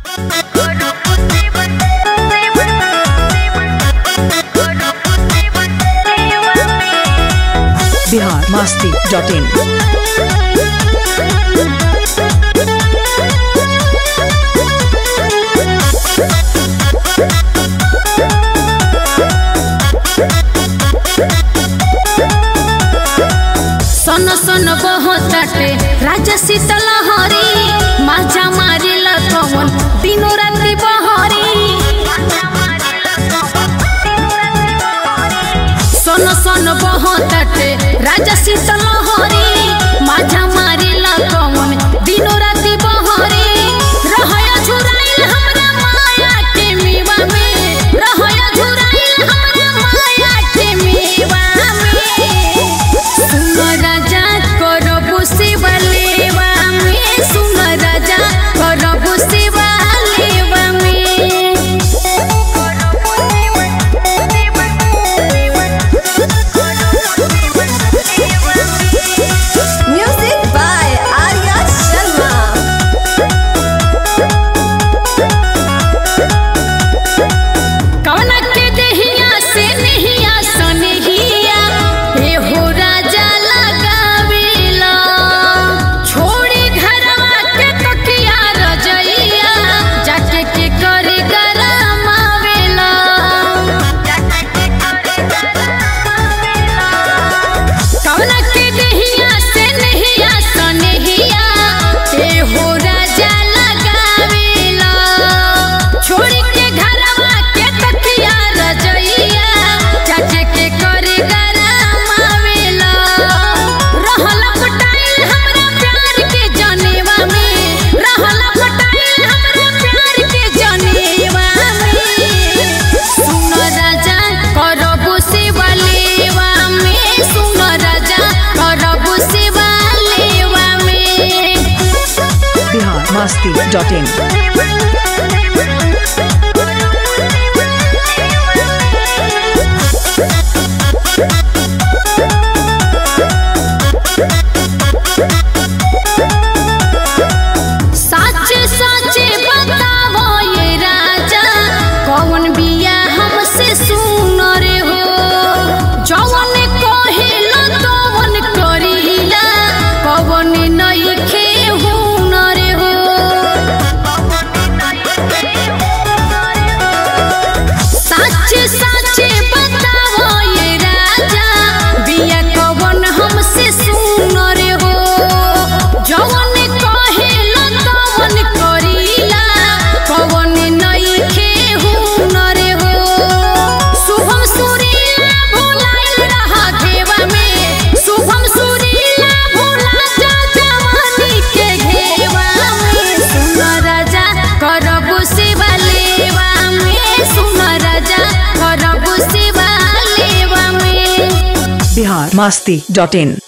Bihar Masti dot in सन सन बहताटे राजा शीतल हरी माजा मारिला कवन दिनो राति बहरी सन सन बहताटे राजा शीतल हरी माजा मारिला कवन दिनो राति बहरी रहया झुराइल हमरा माया के मीवा में रहया झुराइल हमरा माया के मीवा में सुन राजा करबु शिवा लेवा में सुन राजा करबु शिवा लेवा में Music by Arya Sharma. कवना के देहिया से नहिया सनहिया हे हो राजा लगावेला छोड़ी घरवा के तकिया रजइया जाके के करे गरमावेला कवना के देहिया से नहिया सनहिया हे हो राजा लगावेला छोड़ी के घरवा के तकिया रजइया चाचे के करे गरमावेला रहल पटाइल हमरा प्यार के जनेवा में रहल पटाइल हमरा प्यार के जनेवा में सुन राजा करबु शिवा लेवा में सुन राजा करबु शिवा लेवा में बिहार मस्ती डॉट इन साचे साचे बतावो ये राजा कौन बिया हमसे सुन रे हो जवन कहिला तवन करिला कवन नइखे हुन रे हो साचे साचे बतावो ये राजा बिया कवन हमसे सुन रे हो जवन कहेला तवन करिला कवन नइखे हुन रे हो शुभम सुरीला भुलाइल रहा घेवा में शुभम सुरीला भुला जा जवानी के घेवा में सुन राजा करबु शिवा लेवा में सुन राजा करबु शिवा लेवा में बिहार मस्ती डॉट इन